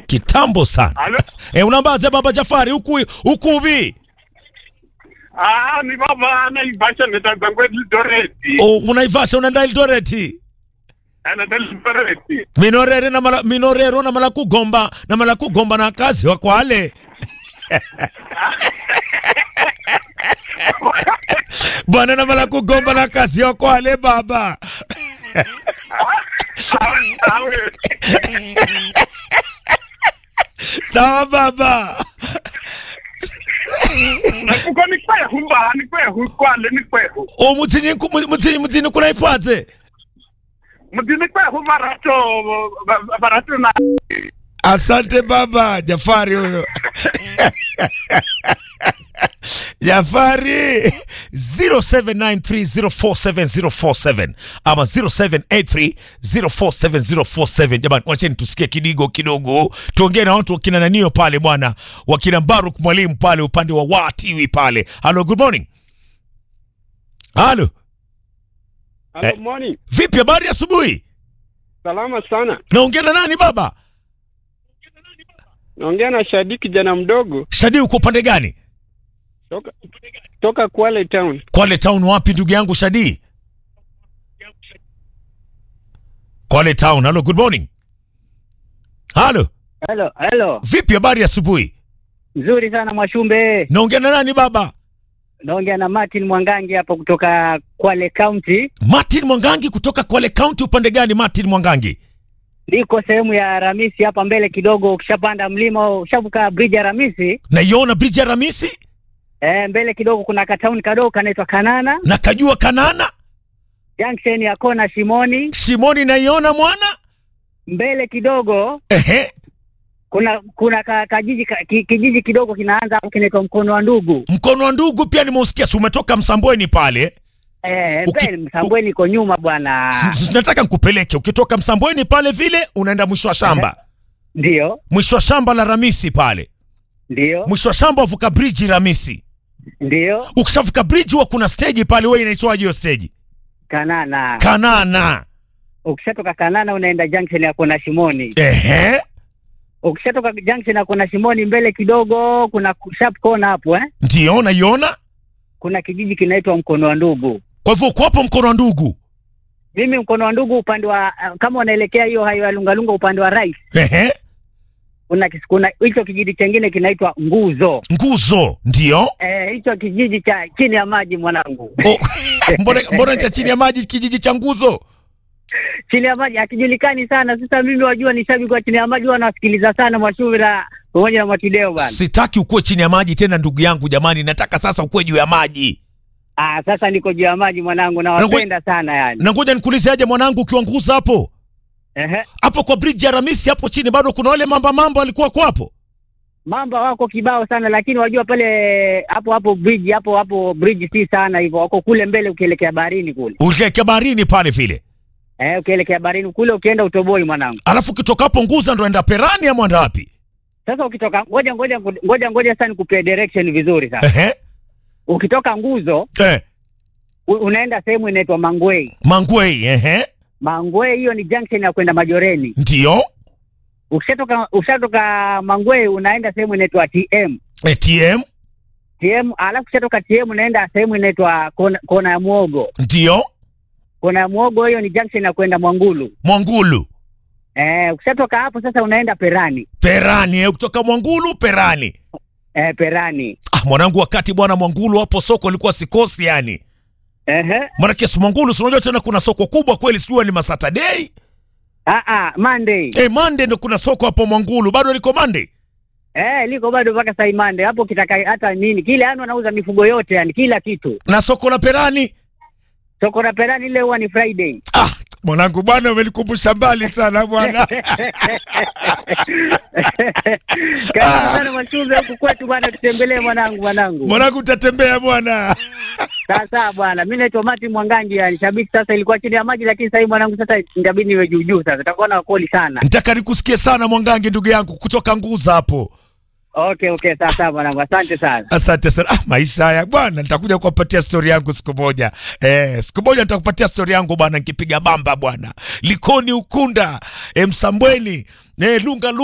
kitambo sana Halo? eh, unaambaje baba Jafari huku huku vi Ah, ni baba Naivasha netangwe Eldoret. oh, unaivasha unaenda Eldoret Anaenda Eldoret. minorere na mala, minorero na mala kugomba na mala kugomba na kazi wa kwale bwana na mala kugomba na kazi wa kwale baba Awe. sawa baba Nakuko ni kwehu mba, ni kwehu kwale ni kwehu. o mutsini ku- mutsini mutsini kunaifatse Mdini kwehu barato ba- barato na asante baba Jafari huyo Jafari 0793047047 ama 0783047047 jamani wacheni tusikie kidigo kidogo tuongee na watu wakina nanio pale bwana wakina Baruk mwalimu pale upande wa watiwi pale halo good morning halo Hello, Eh. morning. vipi habari asubuhi Salama sana. naongea na nani baba Naongea na Shadi kijana mdogo Shadi uko upande gani toka toka Kwale town. Kwale town wapi ndugu yangu Shadi? Kwale town. Hello, good morning. Halo, Hello, hello. vipi habari ya asubuhi? Nzuri sana Mwashumbe. Naongea na nani baba? Naongea na Martin Mwangangi hapo kutoka Kwale County. Martin Mwangangi kutoka Kwale County upande gani Martin Mwangangi? Niko sehemu ya Ramisi hapa mbele kidogo, ukishapanda mlima, ukishavuka bridge ya Ramisi, Naiona bridge ya Ramisi eh, mbele kidogo kuna katauni kadogo kanaitwa Kanana, na kajua Kanana, junction ya kona Shimoni. Shimoni naiona mwana. Mbele kidogo Ehe, kuna kuna ka, kajiji ka, ki, kijiji kidogo kinaanza hapo kinaitwa Mkono wa Ndugu. mkono wa ndugu pia nimeusikia, si umetoka Msambweni pale? Eh, Uki- mbele Msambweni iko nyuma bwana. S- s- Nataka nikupeleke, ukitoka Msambweni pale vile unaenda mwisho wa shamba, Ndio, mwisho wa shamba la Ramisi pale, ndio, mwisho wa shamba uvuka bridge Ramisi. ndio. ukishavuka bridge huwa kuna stage pale, wewe inaitwaje hiyo stage? Kanana. Kanana. Ukishatoka Kanana unaenda junction ya kona Shimoni. Ehe, ukishatoka junction na kuna Shimoni mbele kidogo, kuna sharp corner hapo eh, ndio naiona. kuna kijiji kinaitwa Mkono wa Ndugu. Kwa hivyo uko hapo mkono wa ndugu. Mimi Mkono wa Ndugu upande wa uh, kama unaelekea hiyo hayo ya Lungalunga upande wa right, Ehe, kuna kis- kuna hicho kijiji chengine kinaitwa Nguzo. nguzo ndio. Eh, hicho kijiji cha chini ya maji mwanangu, O, mbona mbona cha chini ya maji kijiji cha nguzo? chini ya maji hakijulikani sana. Sasa mimi wajua ni shabiki wa chini ya maji, huwa nawasikiliza sana Mwashumira pamoja na Mwatideo bana. Sitaki ukuwe chini ya maji tena ndugu yangu jamani, nataka sasa ukuwe juu ya maji. Ah, sasa niko juu ya maji mwanangu, nawapenda sana yani. Na ngoja nikuulize aje mwanangu, ukiwa nguzo hapo Ehe. hapo kwa bridge ya Ramisi hapo chini bado kuna wale mamba mamba walikuwa kwa hapo? Mamba wako kibao sana, lakini wajua pale hapo hapo bridge hapo hapo bridge si sana hivyo, wako kule mbele ukielekea baharini kule. Ulielekea baharini pale vile. Eh, ukielekea baharini kule ukienda utoboi mwanangu. Alafu ukitoka hapo nguzo ndo enda Perani ama enda wapi? Sasa ukitoka ngoja ngoja ngoja ngoja sasa nikupee direction vizuri sasa. Ehe. Ukitoka nguzo Eh, u- unaenda sehemu inaitwa Mangwei. Mangwei, ehe. Mangwei hiyo ni junction ya kwenda Majoreni. Ndio. Ukishatoka ukishatoka Mangwei unaenda sehemu inaitwa TM. ATM TM alafu ukishatoka TM unaenda sehemu inaitwa kona, kona ya Muogo. ndio. Kona ya Muogo hiyo ni junction ya kwenda Mwangulu. Mwangulu. Eh, ukishatoka hapo sasa unaenda Perani. Perani, eh, kutoka Mwangulu Perani. Eh, Perani. Ah, mwanangu, wakati bwana Mwangulu hapo soko ilikuwa sikosi yani. Ehe. Maanake si Mwangulu, si unajua tena kuna soko kubwa kweli, sijui ni Masaturday. Ah ah, Monday. Eh, Monday ndo kuna soko hapo Mwangulu, bado liko Monday. Eh, liko bado mpaka sai Monday. Hapo kitaka hata nini. Kile yani wanauza mifugo yote yani kila kitu. Na soko la Perani. Soko la Perani ile huwa ni Friday. Ah, mwanangu bwana umenikumbusha mbali sana bwana. Karibu sana Mwachumbe huku kwetu bwana, tutembelee mwanangu mwanangu. mwanangu utatembea bwana. Sasa bwana, mimi naitwa Martin Mwangangi yani shabiki sasa ilikuwa chini ya maji lakini sasa hivi mwanangu sasa inabidi niwe juu juu sasa. Itakuwa na wakoli sana. Nitaka nikusikie sana Mwangangi ndugu yangu kutoka Nguza hapo. Okay, okay, sasa mwanangu. Asante sana. Asante sana. Ah, maisha haya bwana, nitakuja kuwapatia stori yangu siku moja. Eh, siku moja nitakupatia stori yangu bwana, nikipiga bamba bwana, Likoni, Ukunda, eh, Msambweni, eh, Lunga